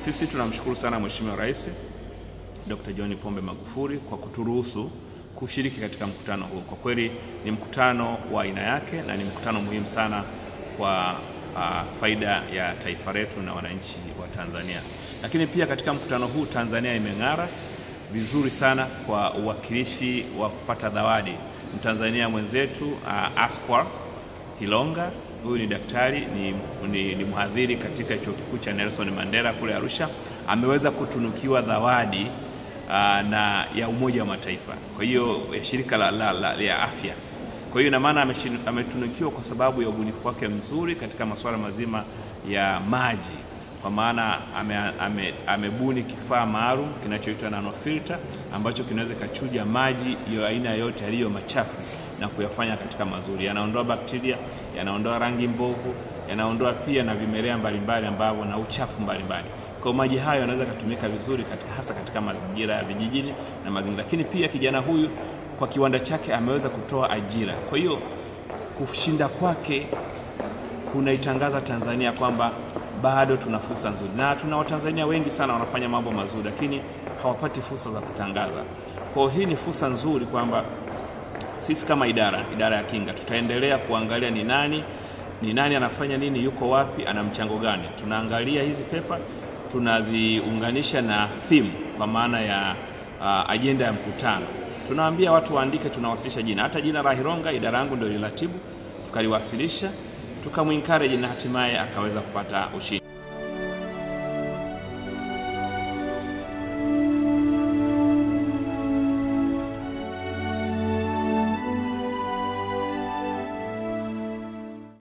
Sisi tunamshukuru sana Mheshimiwa Rais Dr. John Pombe Magufuli kwa kuturuhusu kushiriki katika mkutano huu. Kwa kweli ni mkutano wa aina yake na ni mkutano muhimu sana kwa uh, faida ya taifa letu na wananchi wa Tanzania. Lakini pia katika mkutano huu Tanzania imeng'ara vizuri sana kwa uwakilishi wa kupata zawadi. Mtanzania mwenzetu uh, Askwar Hilonga huyu ni daktari ni, ni, ni mhadhiri katika chuo kikuu cha Nelson Mandela kule Arusha, ameweza kutunukiwa zawadi uh, na ya Umoja wa Mataifa, kwa hiyo ya shirika la, la, la, la afya. Kwa hiyo ina maana ametunukiwa kwa sababu ya ubunifu wake mzuri katika masuala mazima ya maji, kwa maana amebuni ame, ame kifaa maalum kinachoitwa nanofilter ambacho kinaweza kachuja maji ya aina yote yaliyo machafu na kuyafanya katika mazuri. Yanaondoa bakteria, yanaondoa rangi mbovu, yanaondoa pia na vimelea mbalimbali ambavyo na uchafu mbalimbali. Kwa maji hayo yanaweza kutumika vizuri katika, hasa katika mazingira ya vijijini na mazingira. Lakini pia kijana huyu kwa kiwanda chake ameweza kutoa ajira. Kwa hiyo kushinda kwake kunaitangaza Tanzania kwamba bado tuna fursa nzuri, na tuna Watanzania wengi sana wanafanya mambo mazuri, lakini hawapati fursa za kutangaza. Kwa hiyo hii ni fursa nzuri kwamba sisi kama idara idara ya kinga tutaendelea kuangalia ni nani ni nani anafanya nini, yuko wapi, ana mchango gani. Tunaangalia hizi pepa tunaziunganisha na theme, kwa maana ya uh, ajenda ya mkutano. Tunawaambia watu waandike, tunawasilisha jina, hata jina la Hilonga idara yangu ndio lilatibu, tukaliwasilisha tukamwencourage na hatimaye akaweza kupata ushindi.